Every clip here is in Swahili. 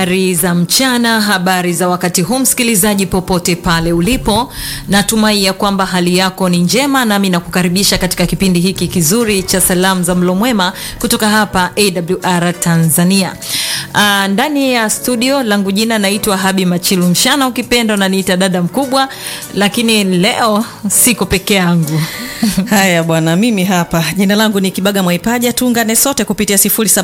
Habari za mchana, habari za wakati huu, msikilizaji popote pale ulipo, natumai ya kwamba hali yako ni njema, nami nakukaribisha katika kipindi hiki kizuri cha salamu za mlo mwema kutoka hapa AWR Tanzania. Aa, ndani ya studio langu jina naitwa Habi Machilu Mshana, ukipenda unaniita dada mkubwa, lakini leo siko peke yangu. Haya bwana, mimi hapa jina langu ni Kibaga Mwaipaja. Tuungane sote kupitia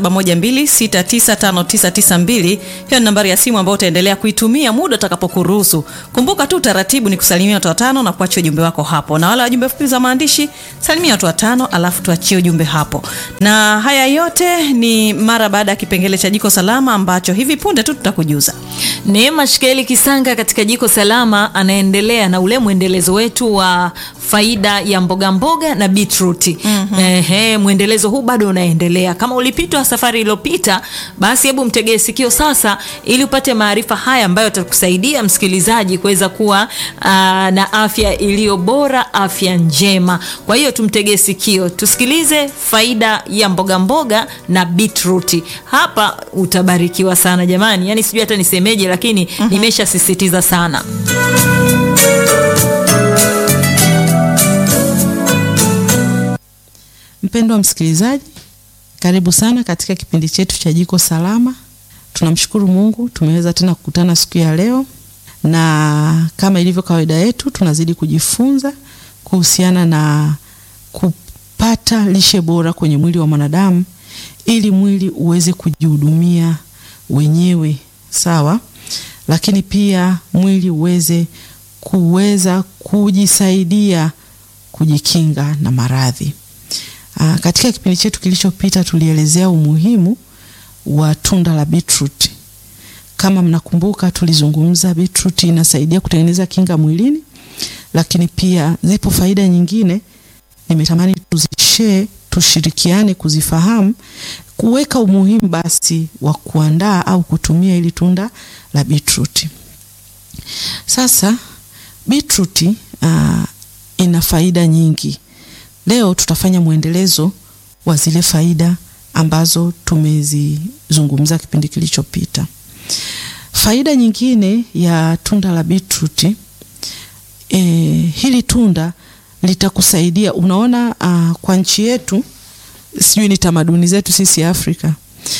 0712695992. Hiyo ni nambari ya simu ambayo utaendelea kuitumia muda utakapokuruhusu. Kumbuka tu utaratibu ni kusalimia watu watano na kuachia ujumbe wako hapo, na wale wajumbe fupi za maandishi salimia watu watano, alafu tuachie ujumbe hapo. Na haya yote ni mara baada ya kipengele cha jiko salama ambacho hivi punde tu tutakujuza. Neema Shikeli Kisanga katika Jiko Salama anaendelea na ule mwendelezo wetu wa faida ya mboga mboga na beetroot. Mm-hmm. Ehe, mwendelezo huu bado unaendelea. Kama ulipitwa safari iliyopita, basi hebu mtegee sikio sasa ili upate maarifa haya ambayo yatakusaidia msikilizaji kuweza kuwa aa, na afya iliyo bora, afya njema. Kwa hiyo tumtegee sikio, tusikilize faida ya mboga mboga na beetroot. Hapa utabarikiwa sana jamani. Yaani sijui hata nisemeje lakini mm-hmm. nimeshasisitiza sana. Mpendwa msikilizaji, karibu sana katika kipindi chetu cha Jiko Salama. Tunamshukuru Mungu tumeweza tena kukutana siku ya leo, na kama ilivyo kawaida yetu tunazidi kujifunza kuhusiana na kupata lishe bora kwenye mwili wa mwanadamu ili mwili uweze kujihudumia wenyewe, sawa, lakini pia mwili uweze kuweza kujisaidia kujikinga na maradhi. Aa, katika kipindi chetu kilichopita tulielezea umuhimu wa tunda la beetroot. Kama mnakumbuka, tulizungumza beetroot inasaidia kutengeneza kinga mwilini, lakini pia zipo faida nyingine nimetamani tuzishare, tushirikiane kuzifahamu, kuweka umuhimu basi wa kuandaa au kutumia ili tunda la beetroot. Sasa beetroot uh, ina faida nyingi. Leo tutafanya mwendelezo wa zile faida ambazo tumezizungumza kipindi kilichopita. Faida nyingine ya tunda la beetroot, e, hili tunda litakusaidia. Unaona, uh, kwa nchi yetu, sijui ni tamaduni zetu sisi Afrika,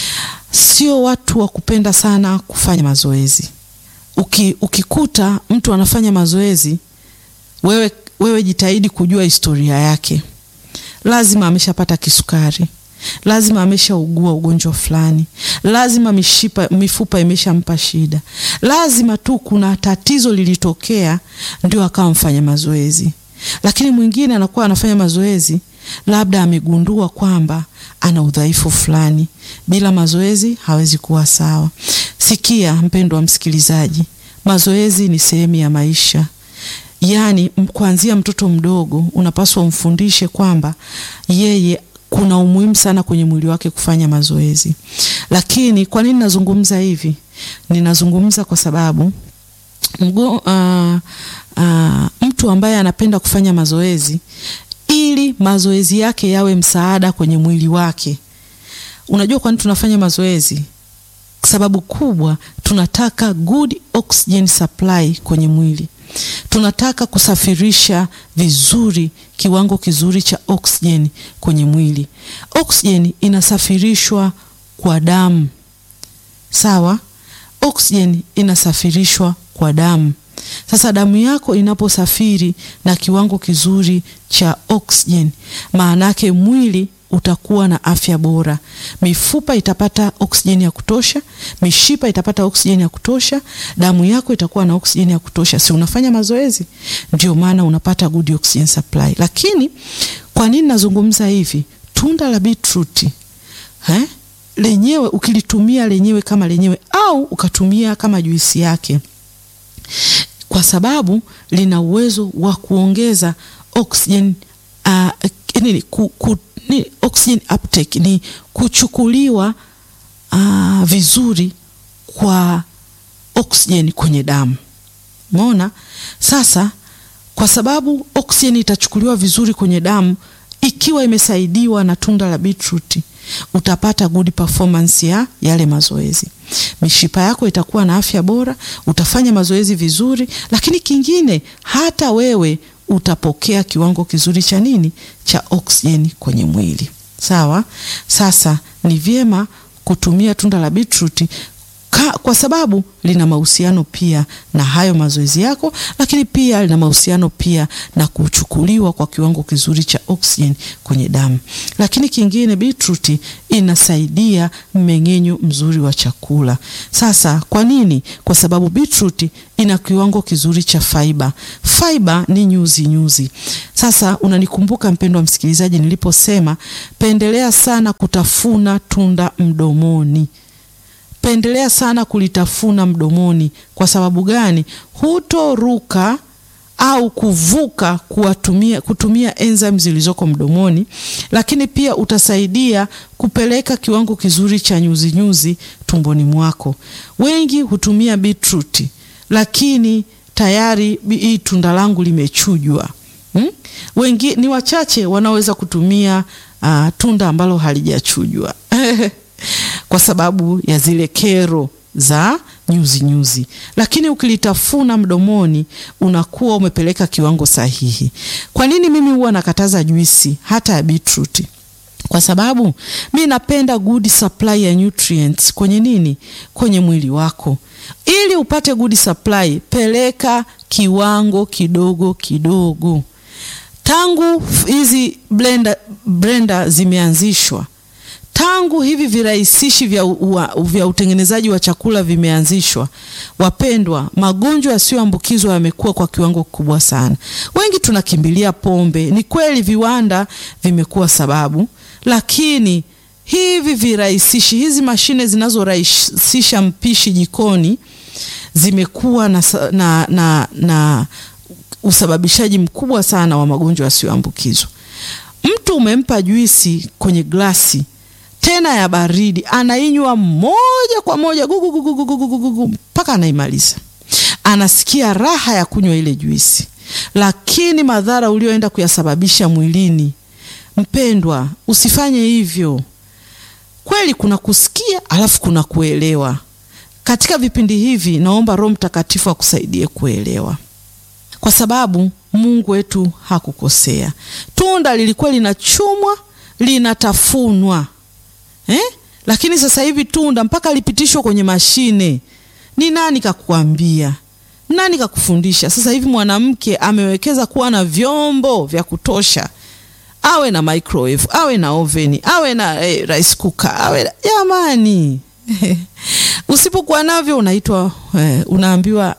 sio watu wa kupenda sana kufanya mazoezi. Uki, ukikuta mtu anafanya mazoezi, wewe wewe jitahidi kujua historia yake. Lazima ameshapata kisukari, lazima ameshaugua ugonjwa fulani, lazima mishipa, mifupa imeshampa shida, lazima tu kuna tatizo lilitokea ndio akawa mfanya mazoezi. Lakini mwingine anakuwa anafanya mazoezi, labda amegundua kwamba ana udhaifu fulani, bila mazoezi hawezi kuwa sawa. Sikia mpendwa wa msikilizaji, mazoezi ni sehemu ya maisha. Yaani, kuanzia mtoto mdogo unapaswa umfundishe kwamba yeye kuna umuhimu sana kwenye mwili wake kufanya mazoezi. Lakini kwa nini nazungumza hivi? Ninazungumza kwa sababu mgo, uh, uh, mtu ambaye anapenda kufanya mazoezi ili mazoezi yake yawe msaada kwenye mwili wake. Unajua kwa nini tunafanya mazoezi? Sababu kubwa, tunataka good oxygen supply kwenye mwili tunataka kusafirisha vizuri kiwango kizuri cha oksijeni kwenye mwili. Oksijeni inasafirishwa kwa damu, sawa. Oksijeni inasafirishwa kwa damu. Sasa damu yako inaposafiri na kiwango kizuri cha oksijeni, maana yake mwili utakuwa na afya bora. Mifupa itapata oksijeni ya kutosha, mishipa itapata oksijeni ya kutosha, damu yako itakuwa na oksijeni ya kutosha. Si unafanya mazoezi? Ndio maana unapata good oxygen supply. Lakini kwa nini nazungumza hivi? Tunda la beetroot eh, lenyewe ukilitumia lenyewe kama lenyewe au ukatumia kama juisi yake, kwa sababu lina uwezo wa kuongeza oksijeni uh, nini ku, ku, ni oxygen uptake ni kuchukuliwa uh, vizuri kwa oksijeni kwenye damu. Umeona? Sasa kwa sababu oksijeni itachukuliwa vizuri kwenye damu ikiwa imesaidiwa na tunda la beetroot, utapata good performance ya yale mazoezi. Mishipa yako itakuwa na afya bora, utafanya mazoezi vizuri, lakini kingine, hata wewe utapokea kiwango kizuri cha nini, cha oksijeni kwenye mwili. Sawa. Sasa ni vyema kutumia tunda la beetroot Ka, kwa sababu lina mahusiano pia na hayo mazoezi yako, lakini pia lina mahusiano pia na kuchukuliwa kwa kiwango kizuri cha oxygen kwenye damu. Lakini kingine, beetroot inasaidia mmeng'enyo mzuri wa chakula. Sasa kwa nini? Kwa sababu beetroot ina kiwango kizuri cha fiber. Fiber ni nyuzi nyuzi. Sasa unanikumbuka mpendwa msikilizaji, niliposema pendelea sana kutafuna tunda mdomoni pendelea sana kulitafuna mdomoni. Kwa sababu gani? Hutoruka au kuvuka kuwatumia, kutumia enzymes zilizoko mdomoni, lakini pia utasaidia kupeleka kiwango kizuri cha nyuzi nyuzi tumboni mwako. Wengi hutumia beetroot, lakini tayari hii tunda langu limechujwa. Hmm? Wengi ni wachache wanaoweza kutumia uh, tunda ambalo halijachujwa kwa sababu ya zile kero za nyuzi nyuzi, lakini ukilitafuna mdomoni unakuwa umepeleka kiwango sahihi. Kwa nini mimi huwa nakataza juisi hata ya beetroot? Kwa sababu mi napenda good supply ya nutrients kwenye nini, kwenye mwili wako. Ili upate good supply, peleka kiwango kidogo kidogo. Tangu hizi blender, blender zimeanzishwa tangu hivi virahisishi vya, ua, vya utengenezaji wa chakula vimeanzishwa, wapendwa, magonjwa yasiyoambukizwa yamekuwa kwa kiwango kikubwa sana. Wengi tunakimbilia pombe. Ni kweli viwanda vimekuwa sababu, lakini hivi virahisishi, hizi mashine zinazorahisisha mpishi jikoni zimekuwa na, na, na, na usababishaji mkubwa sana wa magonjwa yasiyoambukizwa. Mtu umempa juisi kwenye glasi tena ya baridi, anainywa moja kwa moja gugugugugugugugu mpaka anaimaliza, anasikia raha ya kunywa ile juisi, lakini madhara ulioenda kuyasababisha mwilini, mpendwa, usifanye hivyo. Kweli kuna kusikia alafu kuna kuelewa. Katika vipindi hivi, naomba Roho Mtakatifu akusaidie kuelewa, kwa sababu Mungu wetu hakukosea. Tunda lilikuwa linachumwa linatafunwa Eh? Lakini sasa hivi tunda mpaka lipitishwe kwenye mashine. Ni nani kakuambia? Nani kakufundisha? Sasa hivi mwanamke amewekeza kuwa na vyombo vya kutosha, awe na microwave, awe na oven, awe na eh, rice cooker, awe na... Jamani usipokuwa navyo unaitwa eh, unaambiwa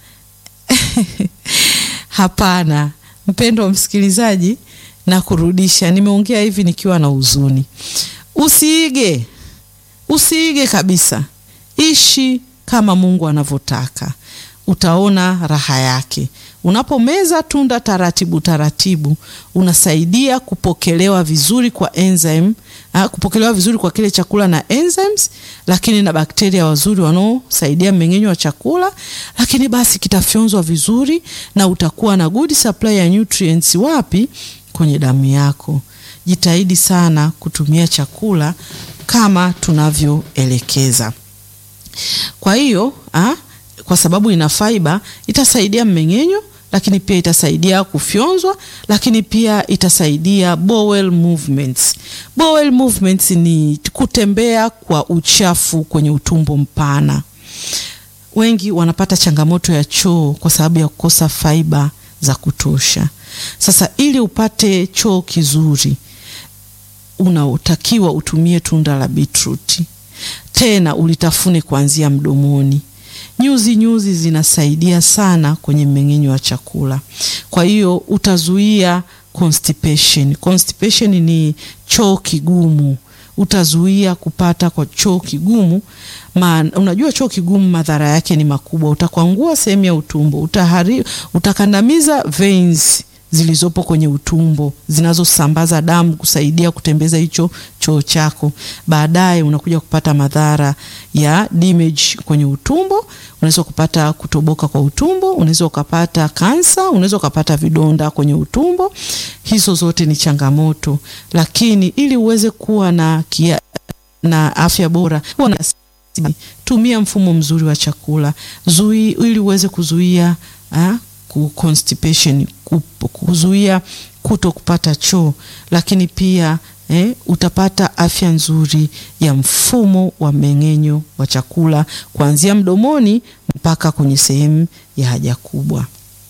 hapana. Mpendo wa msikilizaji, na kurudisha, nimeongea hivi nikiwa na huzuni. Usiige, usiige kabisa. Ishi kama Mungu anavyotaka, utaona raha yake. Unapomeza tunda taratibu taratibu, unasaidia kupokelewa vizuri kwa enzyme, ha, kupokelewa vizuri kwa kile chakula na enzymes, lakini na bakteria wazuri wanaosaidia mmeng'enyo wa chakula, lakini basi kitafyonzwa vizuri na utakuwa na good supply ya nutrients. Wapi? Kwenye damu yako. Jitahidi sana kutumia chakula kama tunavyoelekeza. Kwa hiyo ah, kwa sababu ina fiber itasaidia mmeng'enyo, lakini pia itasaidia kufyonzwa, lakini pia itasaidia bowel movements. Bowel movements ni kutembea kwa uchafu kwenye utumbo mpana. Wengi wanapata changamoto ya choo kwa sababu ya kukosa fiber za kutosha. Sasa ili upate choo kizuri unaotakiwa utumie tunda la beetroot, tena ulitafune kuanzia mdomoni. Nyuzi nyuzi zinasaidia sana kwenye mmeng'enyo wa chakula, kwa hiyo utazuia constipation. Constipation ni choo kigumu, utazuia kupata kwa choo kigumu. Man, unajua choo kigumu madhara yake ni makubwa, utakwangua sehemu ya utumbo, utahari, utakandamiza veins zilizopo kwenye utumbo zinazosambaza damu kusaidia kutembeza hicho choo chako. Baadaye unakuja kupata madhara ya damage kwenye utumbo, unaweza kupata kutoboka kwa utumbo, unaweza ukapata kansa, unaweza ukapata vidonda kwenye utumbo. Hizo zote ni changamoto, lakini ili uweze kuwa na kia na afya bora huwa na tumia mfumo mzuri wa chakula zui, ili uweze kuzuia ah, ku constipation ku, kuzuia kuto kupata choo, lakini pia eh, utapata afya nzuri ya mfumo wa mmeng'enyo wa chakula kuanzia mdomoni mpaka kwenye sehemu ya haja kubwa.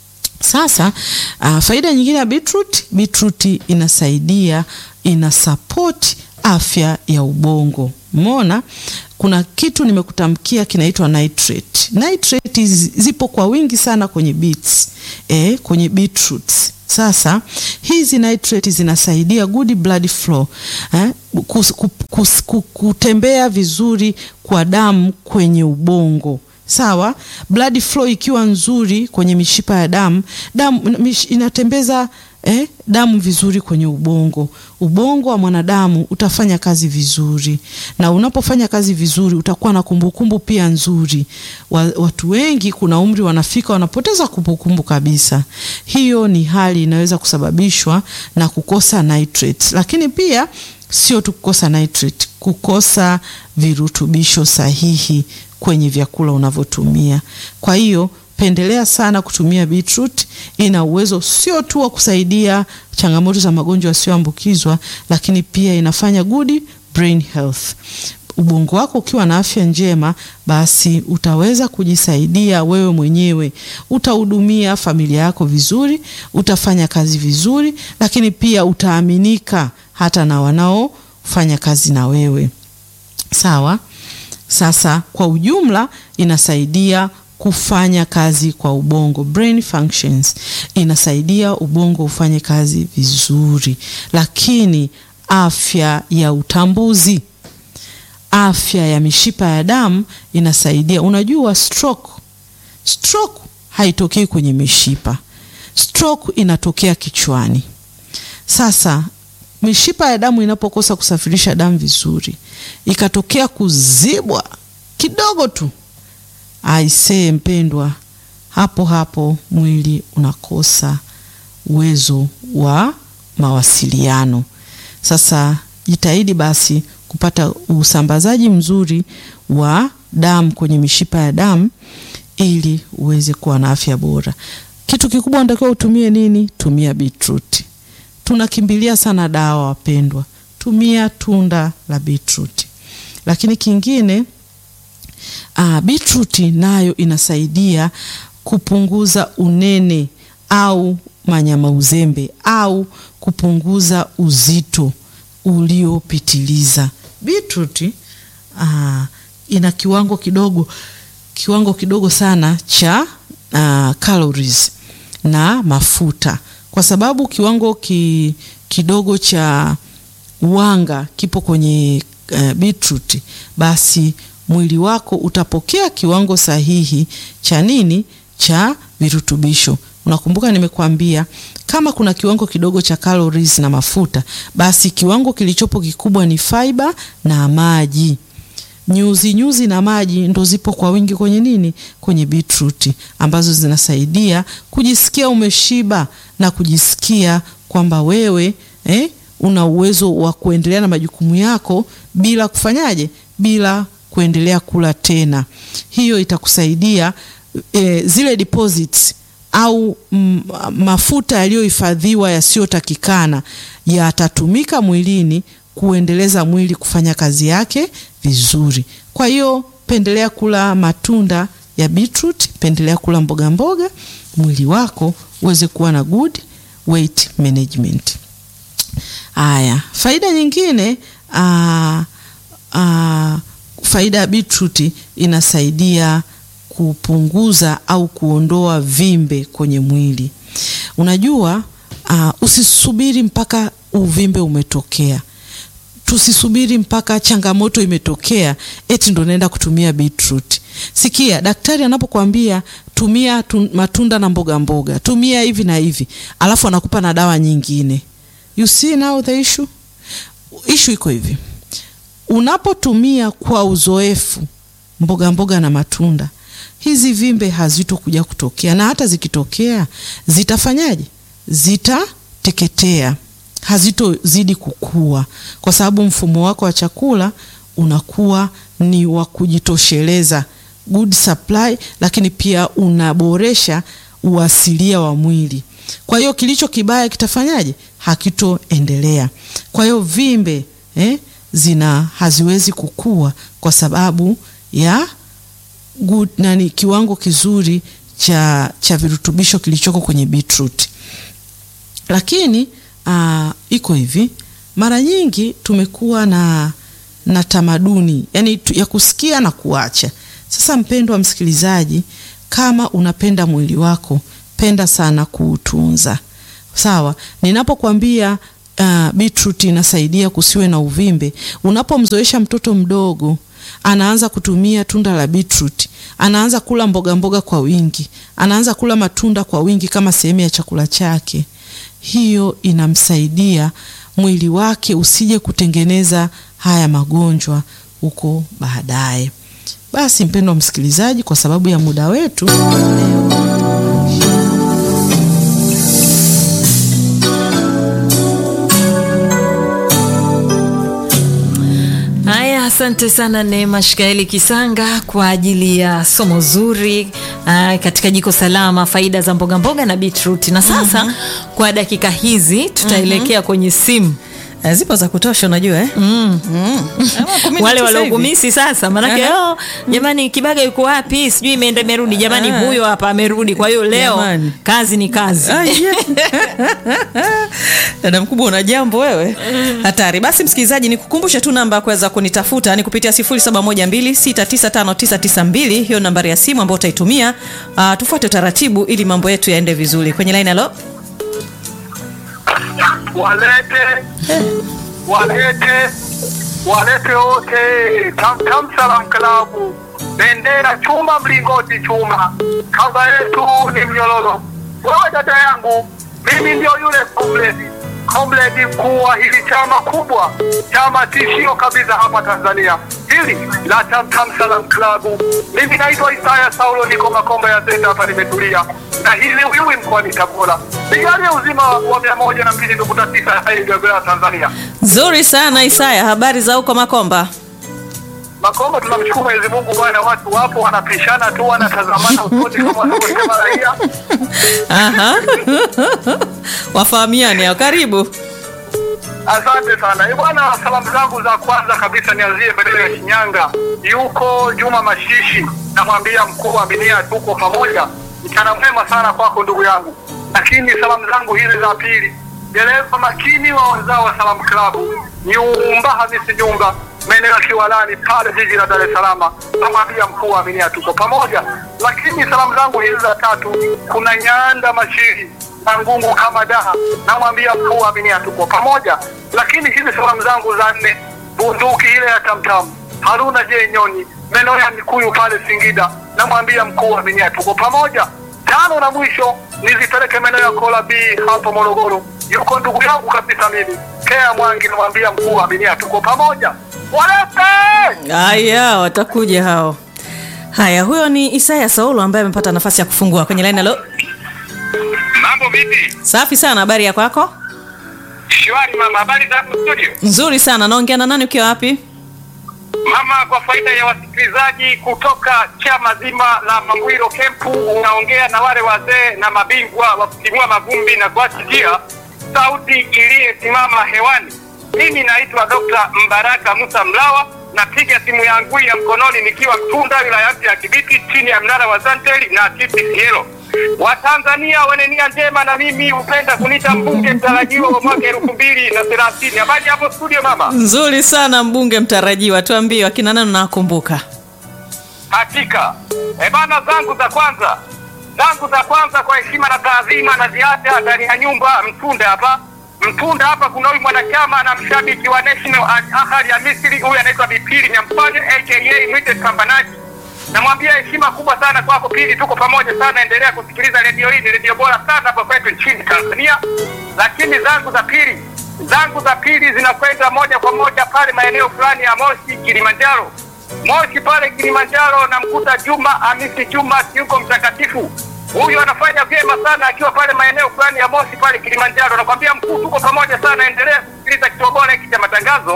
Sasa uh, faida nyingine ya beetroot, beetroot inasaidia ina support afya ya ubongo. Umeona, kuna kitu nimekutamkia kinaitwa nitrate. Nitrate zipo kwa wingi sana kwenye beets, eh, kwenye beetroots. Sasa hizi nitrate zinasaidia good blood flow eh, kus, kus, kus, kutembea vizuri kwa damu kwenye ubongo. Sawa, blood flow ikiwa nzuri kwenye mishipa ya damu, damu mish, inatembeza eh, damu vizuri kwenye ubongo. Ubongo wa mwanadamu utafanya kazi vizuri, na unapofanya kazi vizuri utakuwa na kumbukumbu pia nzuri. Watu wengi kuna umri wanafika wanapoteza kumbukumbu kabisa. Hiyo ni hali inaweza kusababishwa na kukosa nitrate, lakini pia sio tu kukosa nitrate, kukosa virutubisho sahihi kwenye vyakula unavyotumia. Kwa hiyo pendelea sana kutumia beetroot. Ina uwezo sio tu wa kusaidia changamoto za magonjwa yasiyoambukizwa, lakini pia inafanya good brain health. Ubongo wako ukiwa na afya njema, basi utaweza kujisaidia wewe mwenyewe, utahudumia familia yako vizuri, utafanya kazi vizuri, lakini pia utaaminika hata na wanaofanya kazi na wewe. Sawa. Sasa kwa ujumla inasaidia kufanya kazi kwa ubongo, brain functions, inasaidia ubongo ufanye kazi vizuri, lakini afya ya utambuzi, afya ya mishipa ya damu inasaidia. Unajua stroke, stroke haitokei kwenye mishipa, stroke inatokea kichwani. Sasa mishipa ya damu inapokosa kusafirisha damu vizuri, ikatokea kuzibwa kidogo tu, aisee mpendwa, hapo hapo mwili unakosa uwezo wa mawasiliano. Sasa jitahidi basi kupata usambazaji mzuri wa damu kwenye mishipa ya damu ili uweze kuwa na afya bora. Kitu kikubwa unatakiwa utumie nini? Tumia beetroot. Tunakimbilia sana dawa wapendwa, tumia tunda la beetroot. Lakini kingine uh, beetroot nayo inasaidia kupunguza unene au manyama uzembe au kupunguza uzito uliopitiliza. Beetroot uh, ina kiwango kidogo kiwango kidogo sana cha uh, calories na mafuta kwa sababu kiwango ki, kidogo cha wanga kipo kwenye uh, beetroot, basi mwili wako utapokea kiwango sahihi cha nini? Cha virutubisho. Unakumbuka nimekuambia kama kuna kiwango kidogo cha calories na mafuta, basi kiwango kilichopo kikubwa ni fiber na maji. Nyuzi nyuzi na maji ndo zipo kwa wingi kwenye nini? Kwenye beetroot, ambazo zinasaidia kujisikia umeshiba na kujisikia kwamba wewe eh, una uwezo wa kuendelea na majukumu yako bila kufanyaje, bila kuendelea kula tena. Hiyo itakusaidia eh, zile deposits au m, mafuta yaliyohifadhiwa yasiyotakikana yatatumika mwilini kuendeleza mwili kufanya kazi yake vizuri. Kwa hiyo pendelea kula matunda ya beetroot, pendelea kula mboga mboga, mwili wako uweze kuwa na good weight management. Haya, faida nyingine aa, aa, faida ya beetroot inasaidia kupunguza au kuondoa vimbe kwenye mwili. Unajua uh, usisubiri mpaka uvimbe umetokea. Tusisubiri mpaka changamoto imetokea eti ndo naenda kutumia beetroot. Sikia, daktari anapokuambia tumia tu, matunda na mboga mboga, tumia hivi na hivi, alafu anakupa na dawa nyingine. You see now the issue? Issue iko hivi. Unapotumia kwa uzoefu mboga mboga na matunda, hizi vimbe hazitokuja kutokea, na hata zikitokea zitafanyaje? Zitateketea, hazitozidi kukua, kwa sababu mfumo wako wa chakula unakuwa ni wa kujitosheleza good supply, lakini pia unaboresha uasilia wa mwili. Kwa hiyo kilicho kibaya kitafanyaje? Hakitoendelea. Kwa hiyo vimbe eh, zina haziwezi kukua kwa sababu ya good, nani, kiwango kizuri cha, cha virutubisho kilichoko kwenye beetroot. Lakini uh, iko hivi, mara nyingi tumekuwa na, na tamaduni yani tu, ya kusikia na kuacha. Sasa mpendwa msikilizaji, kama unapenda mwili wako, penda sana kuutunza. Sawa, ninapokuambia uh, beetroot inasaidia kusiwe na uvimbe, unapomzoesha mtoto mdogo anaanza kutumia tunda la beetroot, anaanza kula mboga mboga kwa wingi, anaanza kula matunda kwa wingi kama sehemu ya chakula chake, hiyo inamsaidia mwili wake usije kutengeneza haya magonjwa huko baadaye. Basi mpendwa msikilizaji, kwa sababu ya muda wetu Haya, asante sana Neema Shikaeli Kisanga kwa ajili ya somo zuri uh, katika jiko salama, faida za mboga mboga na beetroot. Na sasa kwa dakika hizi tutaelekea kwenye simu Eh, zipo za kutosha unajua eh? mm. Ama kumi na wale tisa hivi. waliokumisi sasa, manake Aha. oh, jamani, Kibaga yuko wapi? Sijui imeenda imerudi. Jamani, Ah. huyo hapa amerudi. Kwa hiyo leo Jamani. kazi ni kazi. Ah, yeah. Dada mkubwa una jambo wewe, hatari. Basi msikilizaji, nikukumbushe tu namba ya kuweza kunitafuta ni kupitia 0712695992 hiyo nambari ya simu ambayo utaitumia. Uh, tufuate utaratibu ili mambo yetu yaende vizuri. Kwenye line halo, walete walete walete wote Tamtam Salam Klabu, bendera chuma, mlingoti chuma, kamba yetu ni mnyororo. Wewe dada yangu, mimi ndio yule komredi komredi mkuu wa hili chama kubwa, chama tishio kabisa hapa Tanzania, hili la Tamtam Salam Klabu. Mimi naitwa Isaya Saulo, niko Makomba ya Zenda hapa, nimetulia na hili Uyui mkoani Tabora. Nijalie uzima wa mia moja na mbili nukta tisa ya Igogoya Tanzania. nzuri sana Isaya, habari za huko Makomba? Makomba, tunamshukuru Mwenyezi Mungu bwana, watu wapo wanapishana tu, wanatazamana usoni kama wanavyosema raia. Aha. wafahamiane hao, karibu. Asante sana Eh, bwana. Salamu zangu za kwanza kabisa nianzie maeneo ya Shinyanga, yuko Juma Mashishi, namwambia mkuu wa Minia, tuko pamoja, mchana mwema sana kwako ndugu yangu. Lakini salamu zangu hizi za pili, dereva makini wa wazao wa Salamu Klabu, Nyumba Hamisi Nyumba, maeneo ya Kiwalani pale jiji la Dar es Salaam, namwambia mkuu wa Minia, tuko pamoja. Lakini salamu zangu hizi za tatu, kuna Nyanda Mashiri na ngungu kama daha, namwambia mkuu wa Minia, tuko pamoja. Lakini hizi salamu zangu za nne, bunduki ile ya tamtam, Haruna J Nyoni, maeneo ya Mikuyu pale Singida, namwambia mkuu wa Minia, tuko pamoja. Tano na mwisho nizipeleke maeneo ya Kola B hapo Morogoro, yuko ndugu yangu kabisa mimi Kea Mwangi, namwambia mkuu wa Minia, tuko pamoja. Walete Haya, watakuja hao. Haya, huyo ni Isaya Saulo ambaye amepata nafasi ya kufungua kwenye line. Halo, mambo vipi? safi sana, habari ya kwako? Shwari mama, habari za hapo studio? Nzuri sana. Naongea na nani ukiwa wapi? Mama, kwa faida ya wasikilizaji kutoka chama zima la Mambwiro Kempu, unaongea na wale wazee na mabingwa wa kutimua mavumbi na kuacha njia, sauti iliyesimama hewani. Mimi naitwa Dr. Mbaraka Musa Mlawa, napiga simu yangu ya mkononi nikiwa Tunda, wilaya mpya ya Kibiti, chini ya mnara wa Zanteli na TPCL. Watanzania wenye nia njema na mimi hupenda kunita mbunge mtarajiwa wa mwaka elfu mbili na thelathini. Habari hapo studio mama? Nzuri sana, mbunge mtarajiwa. Tuambie wakina nani unawakumbuka? Hakika e bana, zangu za kwanza zangu za kwanza kwa heshima na taadhima na ziada ndani ya nyumba Mtunda hapa Mtunda hapa kuna huyu mwanachama na mshabiki wa National Al Ahly ya Misri, huyu anaitwa Bipili Nyampane aka Mwite Pambanaji. Namwambia heshima kubwa sana kwako Pili, tuko pamoja sana, endelea kusikiliza redio hii, ni redio bora sana hapa kwetu nchini Tanzania. Lakini zangu za pili zangu za pili zinakwenda moja kwa moja pale maeneo fulani ya Moshi, Kilimanjaro. Moshi pale Kilimanjaro, namkuta Juma Hamisi Juma yuko mtakatifu. Huyu anafanya vyema sana akiwa pale maeneo fulani ya Moshi pale Kilimanjaro. Nakwambia mkuu, tuko pamoja sana, endelea kusikiliza kituo bora hiki cha matangazo.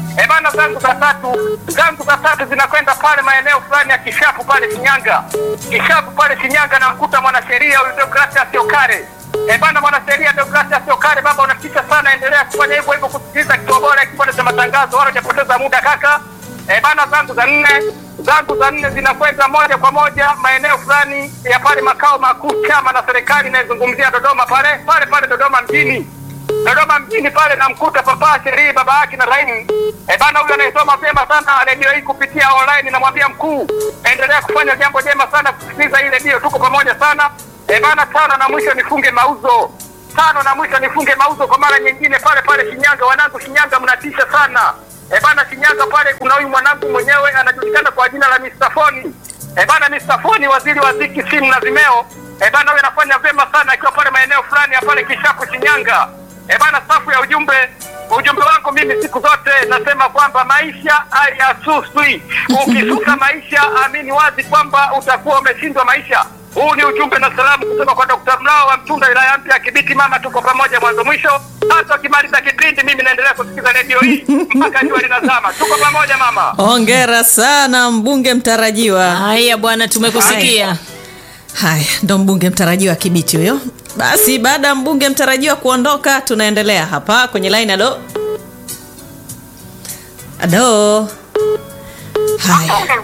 Eh bana, zangu za tatu zangu za tatu zinakwenda pale maeneo fulani ya Kishapu pale Shinyanga, Kishapu pale Shinyanga, namkuta mwanasheria huyu Deogratias Okare. Eh bana, mwanasheria Deogratias Okare, baba unatisha sana, endelea kufanya hivyo hivyo, kusikiliza kituo bora kipande cha matangazo, wala hujapoteza muda kaka. Eh bana, zangu za nne zangu za nne zinakwenda moja kwa moja maeneo fulani ya pale makao makuu chama na serikali inayozungumzia Dodoma pale pale pale Dodoma mjini Dodoma mjini pale namkuta papa sherii baba yake na Raimu. E bana, huyu anayesoma vyema sana redio hii kupitia online, namwambia mkuu, endelea kufanya jambo jema sana kusikiliza hii redio, tuko pamoja sana. E bana, tano na mwisho nifunge mauzo, tano na mwisho nifunge mauzo kwa mara nyingine pale pale Shinyanga. Wanangu Shinyanga, mnatisha sana. E bana, Shinyanga pale kuna huyu mwanangu mwenyewe anajulikana kwa jina la Mr. Foni. E bana, Mr. Foni, waziri wa ziki, simu na vimeo. E bana, huyu anafanya vyema sana akiwa pale maeneo fulani ya pale Kishapu Shinyanga. E bana, safu ya ujumbe ujumbe wangu mimi siku zote nasema kwamba maisha hayasuswi. Ukisusa maisha, amini wazi kwamba utakuwa umeshindwa maisha. Huu ni ujumbe na salamu kutoka kwa Dr. Mlao wa Mtunda, wilaya mpya ya Kibiti. Mama, tuko pamoja mwanzo mwisho. Hata ukimaliza kipindi, mimi naendelea kusikiza redio hii mpaka jua linazama. Tuko pamoja mama. Hongera sana mbunge mtarajiwa. Haya bwana, tumekusikia. Haya, ndo mbunge mtarajiwa Kibiti huyo. Basi baada ya mbunge mtarajiwa kuondoka, tunaendelea hapa kwenye line. Alo, alo. Haya,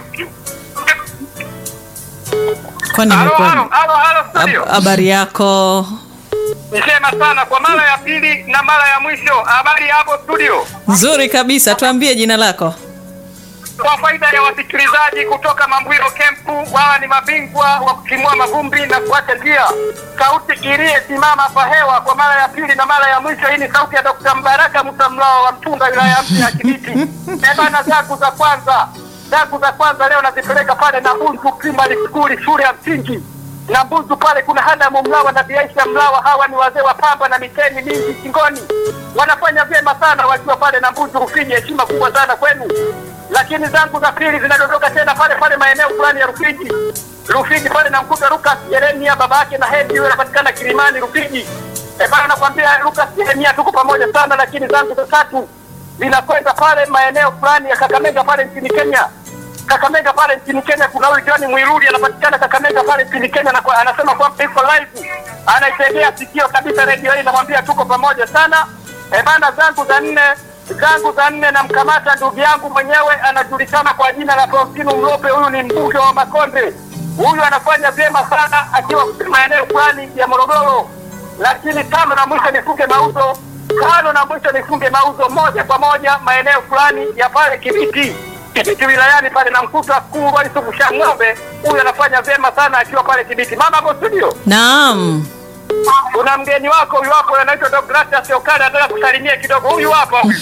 kwani Halo, imekuwa halo, halo, halo, studio. Hab- habari yako? Nisema sana kwa mara ya pili na mara ya mwisho. Habari hapo studio. Nzuri kabisa, tuambie jina lako. Kwa faida ya wasikilizaji kutoka Mambwiro Kempu, wao ni mabingwa wa kutimua mavumbi na kuacha njia. Sauti iliyesimama hapa hewa kwa mara ya pili na mara ya mwisho. Hii ni sauti ya Dr. Mbaraka Musa Mlao wa Mtunga, wilaya mpya ya Kibiti. Ebana, zangu za kwanza zangu za kwanza leo nazipeleka pale na Bunzu Primary School, shule ya msingi na Mbuzu pale kuna Hadamu Mlawa na Biaisha Mlawa. Hawa ni wazee wa pamba na miteni mingi shingoni, wanafanya vyema sana wakiwa pale na Mbuzu Rufiji. Heshima kubwa sana kwenu. Lakini zangu za pili zinadondoka tena pale pale maeneo fulani ya Rufiji, Rufiji pale namkuta Lucas Yeremia baba yake na Hedi, huyo anapatikana Kilimani Rufiji. E bana, nakwambia Lucas Yeremia, tuko pamoja sana. Lakini zangu za tatu zinakwenda pale maeneo fulani ya Kakamega pale nchini Kenya. Kakamega pale nchini Kenya kuna huyu John Mwiruri anapatikana Kakamega pale nchini Kenya na kwa, anasema kwamba iko live, anaitegea sikio kabisa redio hii, namwambia tuko pamoja sana. E bana, zangu za nne zangu za nne namkamata ndugu yangu mwenyewe anajulikana kwa jina la Faustino Mlope. Huyu ni mbunge wa Makonde, huyu anafanya vyema sana akiwa maeneo fulani ya Morogoro. Lakini tano na mwisho nifunge mauzo, tano na mwisho nifunge mauzo moja kwa moja maeneo fulani ya pale Kibiti Kibiti wilayani pale namkuta kuu Walisukusha ng'ombe. Huyu anafanya vyema sana akiwa pale Kibiti. Mama hapo studio, Naam. kuna mgeni wako huyu hapo anaitwa Deogratias Okale, anataka kusalimia kidogo. Huyu hapa huyu.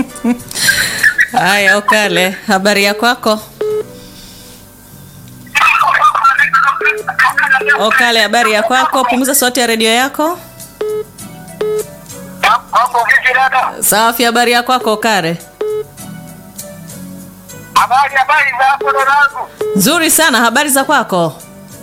Haya, Okale, habari ya kwako? Okale, habari ya kwako? Punguza sauti ya redio yako. Hapo vipi dada? Safi, habari ya kwako Okale? Habari habari za hapo dadangu. Nzuri sana, habari za kwako?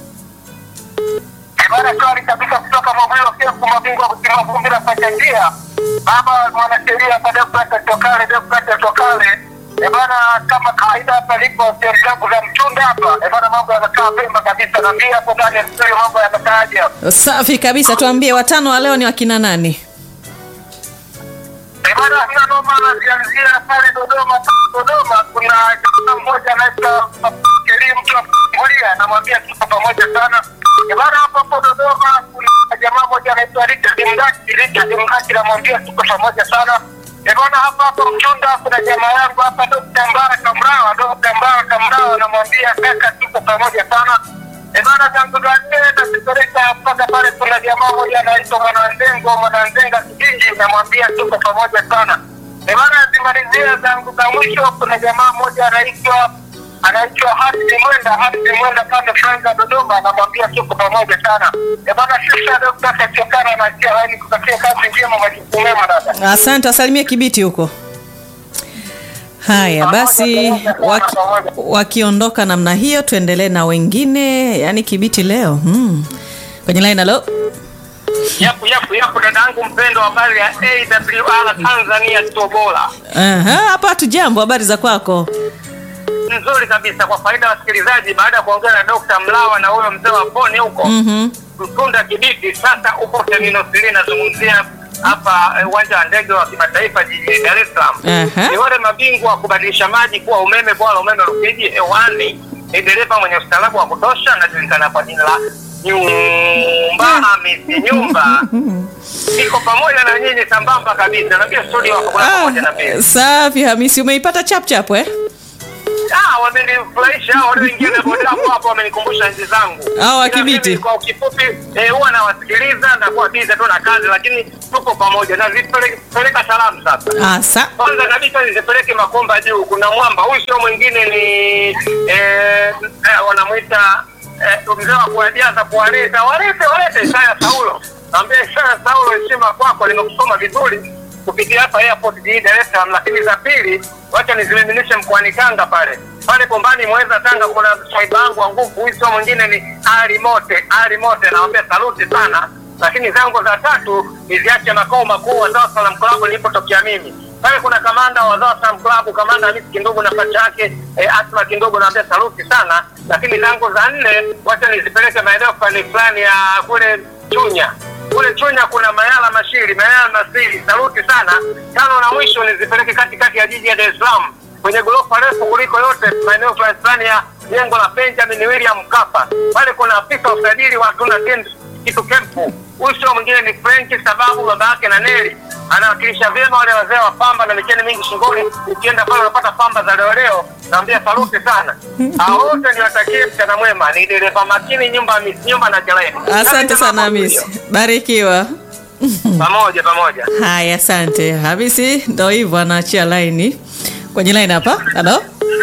Bana shwari kabisa kutoka Mabwilo Kefu, mabingwa kutimua vumbi na kuacha njia. Baba mwanasheria hapa Deogratias Okale, Deogratias Okale. Eh bana, kama kawaida hapa lipo sehemu zangu za mchunda hapa. Eh bana, mambo yanakaa pemba kabisa. Naambia hapo ndani ya studio mambo yanakaaje hapa. Safi kabisa, tuambie watano wa leo ni wakina nani? Eh bana, hiyo noma nazianzia pale Dodoma. Dodoma kuna jamaa mmoja anaitwa Kerim mtu wa kufungulia, namwambia tuko pamoja sana. Eh bana, hapo hapo Dodoma kuna jamaa mmoja anaitwa Richard Mdaki, Richard Mdaki, namwambia tuko pamoja sana. Eh bana, hapa hapo Mchunda kuna jamaa yangu hapa Dr. Mbaraka Mrawa, Dr. Mbaraka Mrawa, namwambia kaka, tuko pamoja sana. Eh bana, tangu za nne nazipeleka mpaka pale, kuna jamaa mmoja anaitwa Mwananzengo, Mwananzenga Kijiji, namwambia tuko pamoja sana. Eh bana, zimalizia zangu za mwisho, kuna jamaa mmoja anaitwa anaitwa Hamdi Mwenda, Hamdi Mwenda pande Franga Dodoma, namwambia tuko pamoja sana. Eh bana, sisa Dr. Kachokana na sia laini kutakia kazi njema, majukumu mema dada. Asante, wasalimie Kibiti huko. Haya basi, waki, wakiondoka namna hiyo, tuendelee na wengine. Yaani Kibiti leo hmm. Kwenye line, halo, Yapu yapu yapu, dadangu mpendo, habari ya AWR Tanzania Tobola. Aha, hapa hatujambo. Habari za kwako? Nzuri kabisa, kwa faida ya wasikilizaji, baada ya kuongea na Dr. Mlawa na huyo mzee wa poni huko Mhm. Mtunda Kibiti, sasa upo terminal 3 nazungumzia hapa eh, uwanja wa ndege wa kimataifa jijini Dar es Salaam. Aha. Ni wale mabingwa wa kubadilisha maji kuwa umeme, bora umeme Rufiji hewani. Ni dereva mwenye ustaarabu wa kutosha, anajulikana kwa jina la Nyumba Hamisi Nyumba. Iko pamoja na nyinyi sambamba kabisa, na pia studio wako kuna pamoja na mimi. Ah, safi Hamisi, umeipata chap chap eh? Ah, wamenifurahisha hao walioingia na boda hapo hapo, wamenikumbusha enzi zangu. Hao wa Ila Kibiti. mimi Kwa kifupi eh, huwa nawasikiliza na kuwa bize tu na kazi, lakini tuko pamoja na zipeleka salamu sasa. Asa. Kwanza kabisa nizipeleke Makomba juu, kuna mwamba huyu, sio mwingine ni eh, eh, wanamwita eh, mzee wa kuwajaza kuwaleta, walete walete Isaya Saulo. Naambia Isaya Saulo, heshima kwako, nimekusoma vizuri kupitia hapa airport jijini Dar es Salaam. Lakini za pili, wacha nizimiminishe mkoani Tanga pale pale Bombani Mweza Tanga, kuna swaiba wangu wa nguvu, huyu sio mwingine ni Ali Mote. Ali Mote, naambia saluti sana lakini zangu za tatu niziache makao makuu wa Dar es Salaam Club nilipotokea mimi. Pale kuna kamanda wa Dar es Salaam Club, kamanda Hamisi Kindugu na pacha yake eh, Asma Kindugu, naambia saluti sana. Lakini zangu za nne wacha nizipeleke maeneo fulani fulani ya kule Chunya. Kule Chunya kuna Mayala Mashiri, Mayala Masiri, saluti sana. Tano na mwisho nizipeleke katikati ya jiji ya Dar es Salaam kwenye ghorofa refu kuliko yote maeneo fulani fulani ya jengo la Benjamin William Mkapa. Pale kuna afisa usajili wa Tuna Tendo kitu kempu. Huyu sio mwingine ni Frenki, sababu baba yake na Neli anawakilisha vyema wale wazee wa pamba na micheni mingi shingoni. Ukienda pale unapata pamba za leo leo, naambia saluti sana. Hao wote niwatakie mchana mwema. Ni dereva makini, nyumba Miss nyumba na kelele. Asante sana Hamisi, barikiwa. Pamoja pamoja. Haya, asante Hamisi. Ndo hivyo anaachia laini kwenye laini hapa. Halo,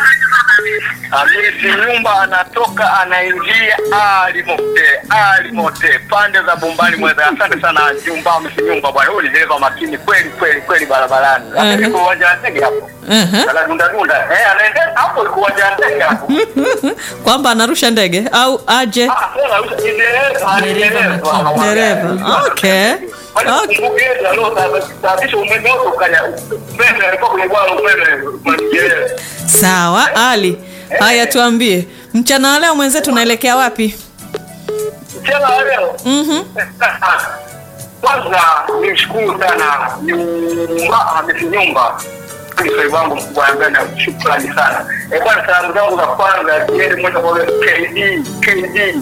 Hamisi nyumba anatoka anaingia alimote alimote pande za Bombani Mweza. Asante sana nyumba Hamisi nyumba bwana, huyu ni dereva makini kweli kweli kweli barabarani. Mhm. Yuko uwanja wa ndege hapo. Aha. Anadunda dunda. Eh, anaendea hapo yuko uwanja wa ndege hapo. kwamba anarusha ndege au aje? Ah, sasa huyu ni dereva, ni dereva. Dereva. Okay. Okay. Sababisha umeme wako ukanya umeme alikuwa kwenye bwana umeme umeme. Sawa, Ali. Haya, tuambie mchana wa leo mwenzetu unaelekea wapi? Mchana wa leo Mhm. kwanza nimshukuru sana nyumba amesi nyumba msai wangu mkubwa ambaye na shukrani sana e bwana salamu zangu za kwanza ziende moja kwa moja KD KD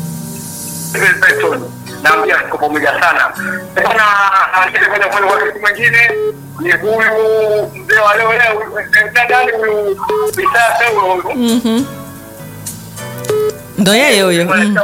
Benton naambia tuko pamoja sana E bwana akienda kwenye kwenye wakati mwingine ni huyu mzee wa leo leo eh, nadhani huyu Isaya Saulo huyu Mhm. Ndo yeye huyo. Mm.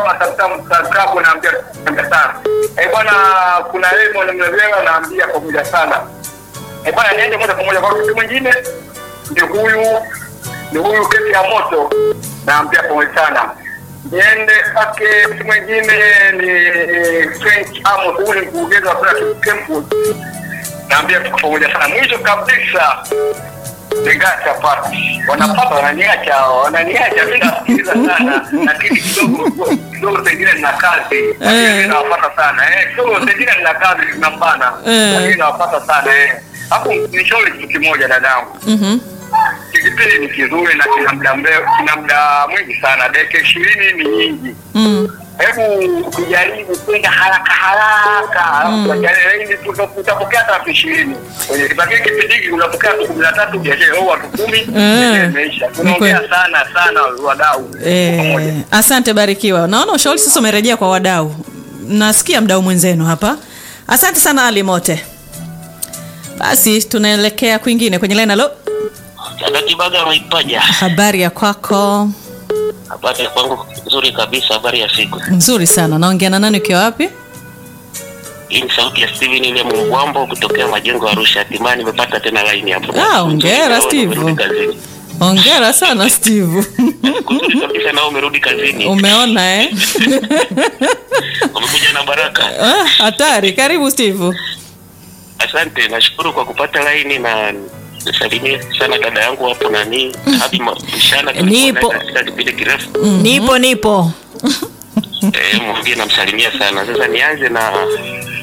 bwana kuna Raymond Mlezewa naambia pamoja sana Eh, bwana niende moja kwa moja kwa kitu mwingine ni huyu ni huyu kesi ya moto naambia pamoja sana niende kwake mtu mwingine ni French Amos huyu ni mkurugenzi wa Pratt Campus naambia tuko pamoja sana mwisho kabisa Ningaacha pati wanapata wananiacha wananiacha mimi nasikiliza sana lakini kidogo kidogo pengine nina kazi lakini nawapata sana eh kidogo pengine nina kazi zinambana Eh. lakini nawapata sana eh hapo nishauri kitu kimoja dadangu Mhm. kipindi ni kizuri na kina muda mrefu kina muda mwingi sana dakika ishirini ni nyingi Mm. hebu tujaribu kwenda haraka haraka ili utapokea hata elfu ishirini kwenye lakini kipindi hiki unapokea tu kumi na tatu biashara au watu kumi biashara imeisha tunaongea kweli. sana sana wadau pamoja Eh, asante Barikiwa. Naona ushauri sasa umerejea kwa wadau. Nasikia mdau mwenzenu hapa. Asante sana Ali Mote. Basi tunaelekea kwingine kwenye line. Halo, Kibaga Mwaipaja, habari ya kwako? habari ya kwangu nzuri kabisa. Habari ya siku Nzuri sana. Naongea na nani ukiwa wapi? hii ni sauti ya Steven ile Mbwambo kutokea majengo ya Arusha. Hatimaye nimepata tena line hapo. Ah, hongera, Naona Steve. umerudi kazini. Hongera sana Steve. Kuzuri kabisa, nao umerudi kazini, Umeona eh? umekuja na baraka. Ah, Hatari. Karibu Steve. Asante, nashukuru kwa kupata line na nisalimie sana dada yangu hapo nani hadi mshana Nipo. katika kipindi kirefu nipo nipo eh, mwambie namsalimia sana. Sasa nianze na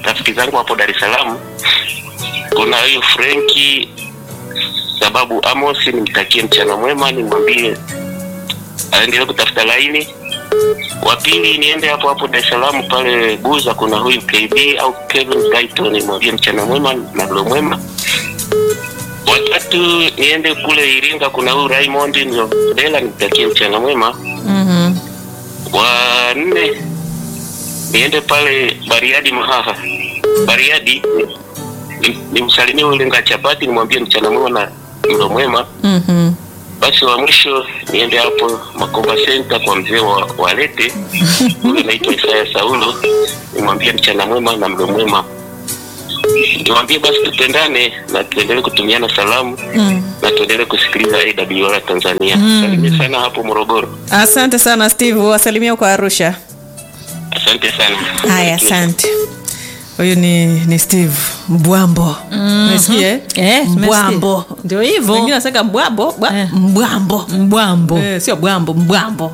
rafiki zangu hapo Dar es Salaam. Kuna huyu Frenki sababu Amos, nimtakie mchana mwema, nimwambie aendelee kutafuta laini. Wa pili niende hapo hapo Dar es Salaam pale Buza, kuna huyu KB au Kevin Title, nimwambie mchana mwema na mlo mwema. Watatu niende kule Iringa, kuna huyu Raymond Ndela, nimtakie mchana mwema. Mhm. Wa nne niende pale Bariadi Mahaha, Bariadi ni- nimsalimie ule ngachapati, nimwambie mchana mwema na mlo mwema. Mhm. Basi wa mwisho niende hapo Makoba Center kwa mzee wa Walete ule naitwa Isaya Saulo, nimwambie mchana mwema na mlo mwema. Niwaambie basi tupendane na tuendelee kutumiana salamu Mm. na tuendelee kusikiliza AWR Tanzania. Salimia sana hapo Morogoro. Asante sana Steve, wasalimia kwa Arusha. Asante sana. Haya, asante. Huyu ni, ni Steve Mbwambo. Umesikia eh? Eh, tumesikia. Mbwambo. Ndio hivyo. Wengine wanasema mbwambo, bwa- Eh. mbwambo. mbwambo Eh, sio bwambo, mbwambo.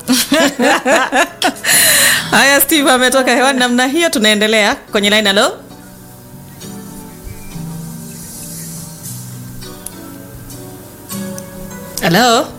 Haya, Steve ametoka hewani namna hiyo. Tunaendelea kwenye line. Halo, halo.